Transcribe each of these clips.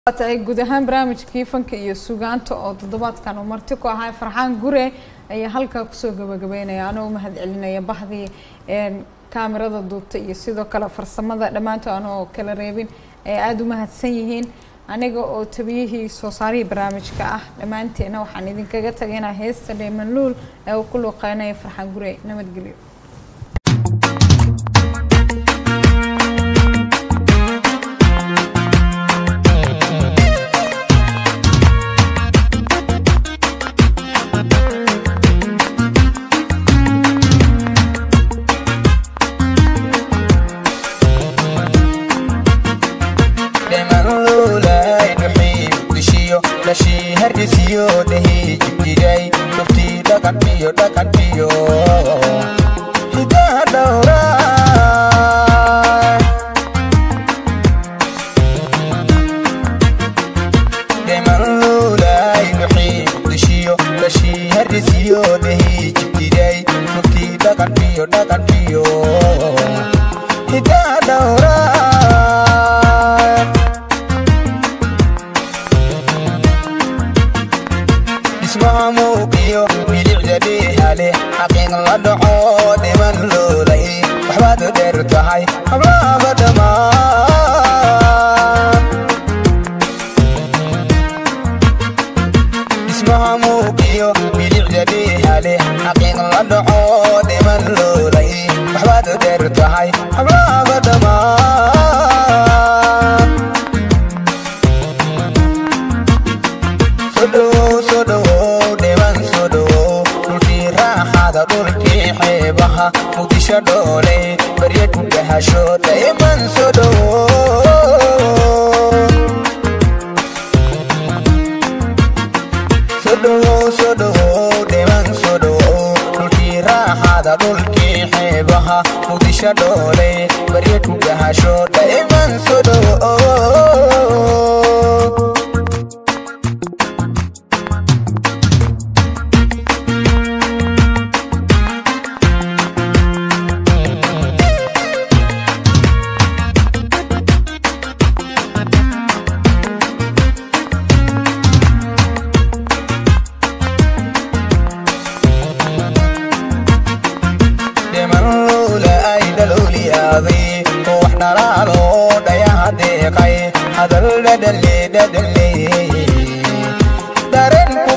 ay guud ahaan barnaamijkii fanka iyo sugaanta oo toddobaadkan uu marti ku ahaa farxaan gure ayaa halkaa kusoo gabagabeynaya anoo mahad celinaya bahdii kaamirada duubta iyo sidoo kale farsamada dhammaantood anoo kala reebin ay aada u mahadsan yihiin aniga oo tabiyihii soo saarihii barnaamijka ah dhammaanteena waxaan idinkaga tagaynaa heesta dheemanluul ee uu ku luuqeynaya farxaan gure nabadgelyo harisiyo dhehii jibjiray tuftii dhaqan iyo dhaqan iyo hidaha dhowra dhemanluulay dhuxii dushiyo dhashii harisiyo dhehii jibjiray tuftii dhaqan iyo dhaqan iyo hidaha dhowra ismaamuuqiyo bilicda dhiihale xaqiiq la dhaco dhiman loolay waxbaad u dheer tahay hablaaba dhammaan ismaamuuqiyo bilicda dhiihale xaqiiq la dhaco dhiman loolay waxbaad u dheer tahay hablaaba dhammaan sodhowow sodhowow dhiban sodhowow dhulkii raaxada dhulkii xeebaha muqdisho dhooley barya ku dhahasho dayman sodhowow sodhowow sodhowow dhiban sodhowow dhulkii raaxada dhulkii xeebaha muqdisho dhooley barya ku dhahasho dayman sodhowow wax dhalaalo dhayaha deeqay hadal dhadhalle dhadhalle dareen ku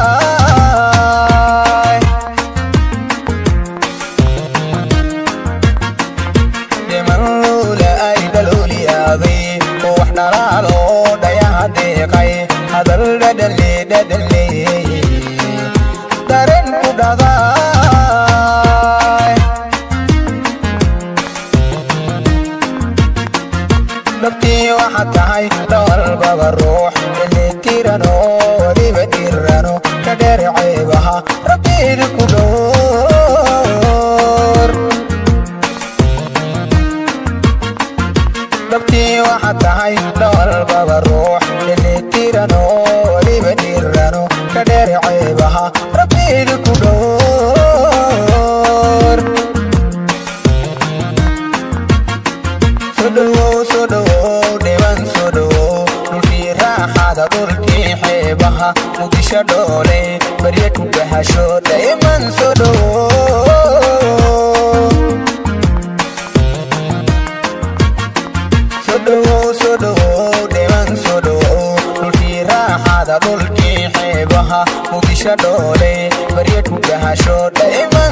dhaday dhimanluula ay dhalooliyaaday wax dhalaalo dhayaha deeqay hadal dhadhalle dhadhalle dareen ku dhaday dhabtii waxaad tahay dhowalbaba ruux dhelitiran oo weliba dhirano ka dheer ceebaha rabbiida ku dhowr dhabtii waxaad tahay dhowalbaba ruux dhelitiran oo weliba dhirano ka dheer ceebaha rabbiida ku dhowr sodhowow sodhowow dhiban sodhowow dhulkii raaxada dhulkii xeebaha muqdisho dhooley barya ku dhahasho dayman sodhowow sodhowow sodhowow dhiban sodhowow dhulkii raaxada dhulkii xeebaha muqdisho dhooley barya ku dhahasho dayman